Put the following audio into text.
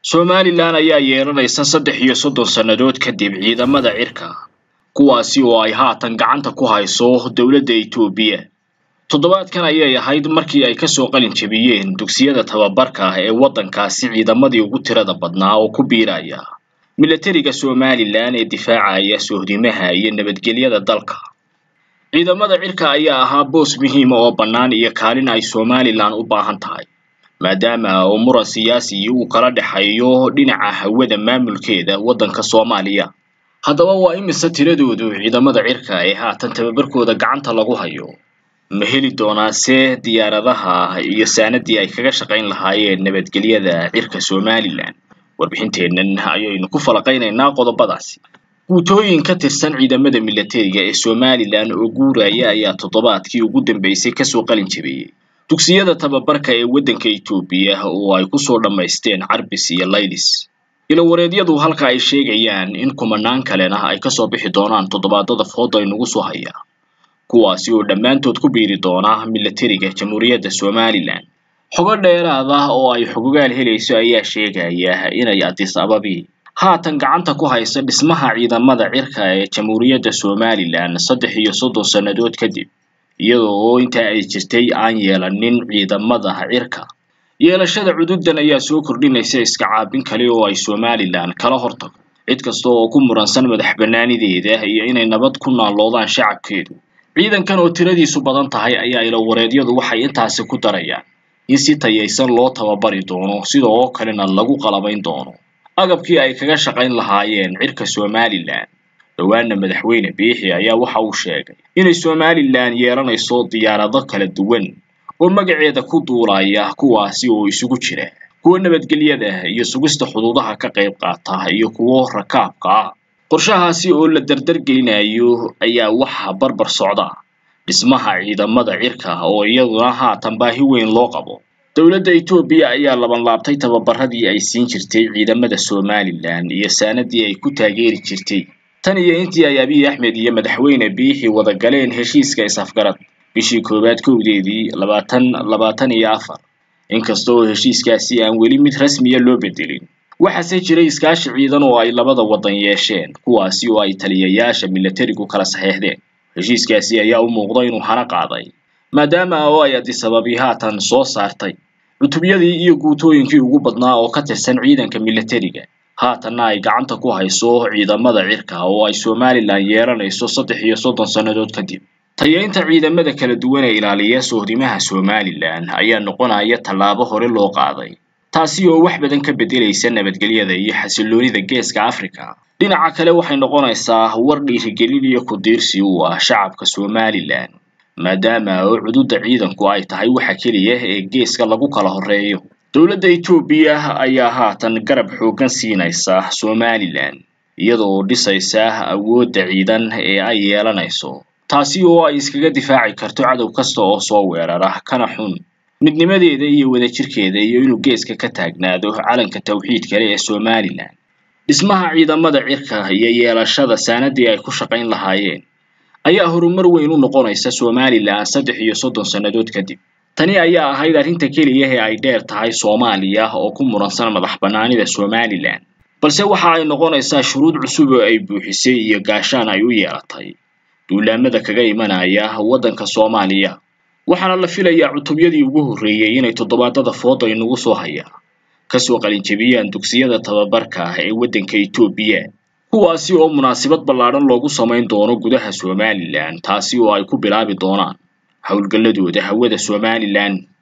somalilan ayaa yeelanaysa saddex iyo soddon sannadood kadib ciidamada cirka kuwaasi oo ay haatan gacanta ku hayso dowladda etoobiya toddobaadkan ayay ahayd markii ay kasoo qalin jebiyeen dugsiyada tababarka ah ee waddankaasi ciidamadii ugu tirada badnaa oo ku biiraya milatariga somalilan ee difaacaya sohdimaha iyo nabadgelyada dalka ciidamada cirka ayaa ahaa boos muhiima oo bannaan iyo kaalin ay somalilan u baahan tahay maadaama oo muran siyaasi uu kala dhexeeyo dhinaca hawada maamulkeeda waddanka soomaaliya haddaba waa imise tiradoodu ciidamada cirka ee haatan tababarkooda gacanta lagu hayo ma heli doonaase diyaaradaha iyo saanadii ay kaga shaqayn lahaayeen nabadgelyada cirka somalilan warbixinteennan ayaynu ku falaqaynaynaa qodobadaasi guutooyin ka tirsan ciidamada milatariga ee somalilan oo guuraya ayaa toddobaadkii ugu dambeysay kasoo qalin jebiyey dugsiyada tababarka ee waddanka etoobiya oo ay kusoo dhammaysteen carbis iyo laylis ilowareedyadu halka ay sheegayaan in kumanaan kalena ay kasoo bixi doonaan toddobaadada fooda aynugu soo hayaa kuwaasi oo dhammaantood ku biiri doona milatariga jamhuuriyadda somalilan xogo dheeraad ah oo ay xogogaal helayso ayaa sheegaya inay adis ababi haatan gacanta ku haysa dhismaha ciidamada cirka ee jamhuuriyadda somalilan saddex iyo soddon sannadood kadib iyadoo oo intaa ay jirtay aan yeelanin ciidamada cirka yeelashada cududan ayaa soo kordhinaysa iska caabin kale oo ay somalilan kala hortago cid kasta oo ku muransan madax bannaanideeda iyo inay nabad ku naalloodaan shacabkeedu ciidankan oo tiradiisu badan tahay ayaa ilowareedyadu waxay intaasi ku darayaan in si tayaysan loo tababari doono sida oo kalena lagu qalabayn doono agabkii ay kaga shaqayn lahaayeen cirka somalilan dhowaana madaxweyne biixi ayaa waxa uu sheegay inay somalilan yeelanayso diyaarado kala duwan oo magaceeda ku duulaya kuwaasi oo isugu jira kuwa nabadgelyada iyo sugista xuduudaha ka qayb qaata iyo kuwo rakaabka ah qorshahaasi oo la dardargelinayo ayaa waxaa barbar socda dhismaha ciidamada cirka oo iyaduna haatan baahi weyn loo qabo dowladda etoobiya ayaa labanlaabtay tababaradii ay siin jirtay ciidamada somalilan iyo saanadii ay ku taageeri jirtay tan iyo intii ay abiy axmed iyo madaxweyne biixi wada galeen heshiiska is-afgarad bishii koowaad kowdeedii labaatan labaatan iyo afar inkasta oo heshiiskaasi aan weli mid rasmiya loo bedelin waxaase jiray iskaashi ciidan oo ay labada waddan yeesheen kuwaasi oo ay taliyayaasha milatarigu kala saxeexdeen heshiiskaasi ayaa u muuqda inuu hana qaaday maadaama oo ay adisababi haatan soo saartay cutubyadii iyo guutooyinkii ugu badnaa oo ka tirsan ciidanka milatariga haatanna ay gacanta ku hayso ciidamada cirka oo ay somalilan yeelanayso saddex iyo soddon sannadood kadib tayaynta ciidamada kala duwan ee ilaaliya sohdimaha somalilan ayaa noqonaya tallaabo hore loo qaaday taasi oo wax badan ka beddelaysa nabadgelyada iyo xasilloonida geeska africa dhinaca kale waxay noqonaysaa war dhiirigelin iyo ku-diirsi u ah shacabka somalilan maadaama oo cududa ciidanku ay tahay waxa keliya ee geeska lagu kala horreeyo dowladda etoobiya ayaa haatan garab xooggan siinaysa somalilan iyadoo dhisaysa awoodda ciidan ee ay yeelanayso taasi oo ay iskaga difaaci karto cadow kasta oo soo weerara kana xun midnimadeeda iyo wadajirkeeda iyo inuu geeska ka taagnaado calanka tawxiid kale ee somalilan dhismaha ciidamada cirka iyo yeelashada saanadii ay ku shaqayn lahaayeen ayaa horumar weyn u noqonaysa somalilan saddex iyo soddon sannadood kadib tani ayaa ahayd arrinta keliya ee ay dheer tahay soomaaliya oo ku muransan madax bannaanida somalilan balse waxa ay noqonaysaa shuruud cusub oo ay buuxisay iyo gaashaan ay u yeelatay duulaamada kaga imanaya waddanka soomaaliya waxaana la filayaa cutubyadii ugu horreeyey inay toddobaadada fooda inagu soo hayaa kasoo qalinjebiyaan dugsiyada tababarka ah ee waddanka etoobiya kuwaasi oo munaasabad ballaadhan loogu samayn doono gudaha somalilan taasi oo ay ku bilaabi doonaan howlgalladooda hawada somalilan